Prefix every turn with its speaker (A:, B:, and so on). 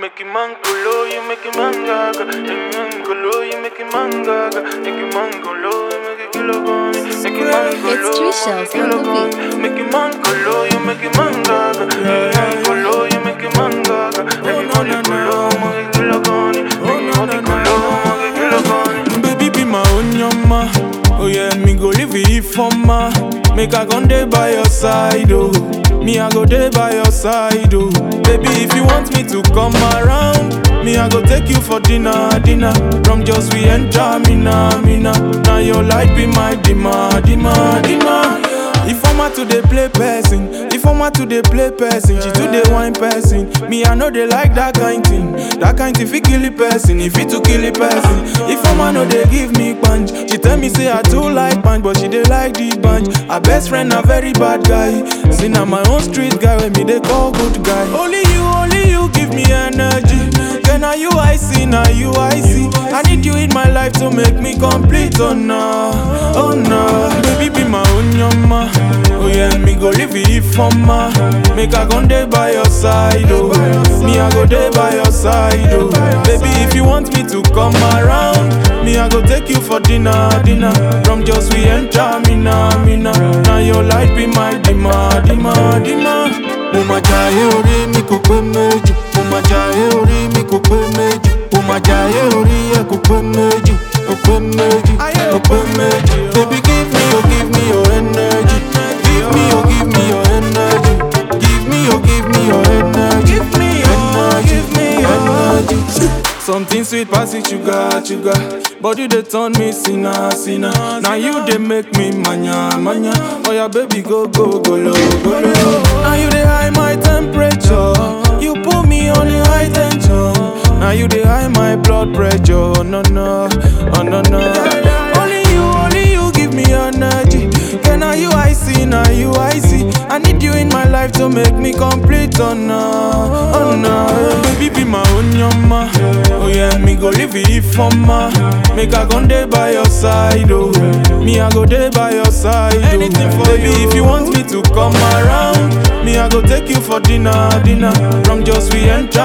A: make him man go low, you make him man gaga. Make him man go low, you make him man gaga. Make him man go low, you make him kilo gone. Make him man go
B: It's
A: low,
B: Tree
A: you
B: Shells
A: make
B: on
A: kilo
B: the
A: gone. Make him man go low, you make him man gaga. Make him man go low, you make him man gaga. Everybody go low, make him kilo gone. Everybody go low, make him kilo gone.
C: Baby be my onyama. Oh yeah, me go live it for ma. Make I gon' day by your side, oh. Me I go day by your side, oh. Baby, if you want me to come around, me I go take you for dinner, dinner. From just we enter, mina, mina. Now your light be my dima, dima, dima. If I'm to dey play person, if I'm to dey play person, she too dey wine person. Me I know they like that kind thing, that kind thing fi kill a person, if it to kill a person. If I'm no dey give me punch, she tell me say I too like punch, but she dey like the bunch. Her best friend a very bad guy, see na my own street guy when me they call good guy. Only you, only you give me energy. Then are you I see, now you I see. I need you in my life to make me complete, oh no, oh no. Baby be my own yama. Oh yeah, me go live it for ma. Make I gon' day by your side, oh. Me I go day by your side, oh. Baby, if you want me to come around, me I go take you for dinner, dinner. From just we enter, mina, mina. Now your light be my dima, dima, dima. Mo ma jayé orí mi kò pé méjì. Mo ma jayé orí mi kò pé méjì. Mo ma jayé orí ẹ kò pé méjì. Kò pé méjì, kò pé méjì. Baby give me, oh give me your energy. Give me, oh give me your energy. Give me, oh give me your energy. Give me, oh give me your energy. Something sweet pass it sugar, sugar. Body they turn me sinner, sinner. Now you they make me manya, manya. Oh yeah, baby go go go low, go low. Now you they high my temperature. You put me on the high tension. Now you they high my blood pressure. Oh, no no, oh no no. Only you, only you give me energy. Can now you I see, now you I see. I need you in my life to make me complete. Oh no, oh no. Baby be my own yama. Oh yeah, me go live it for ma. Make I gon' day by your side, oh. Me I go day by your side, oh. Anything for Baby, if you want me to come around, me I go take you for dinner, dinner. From just we enter.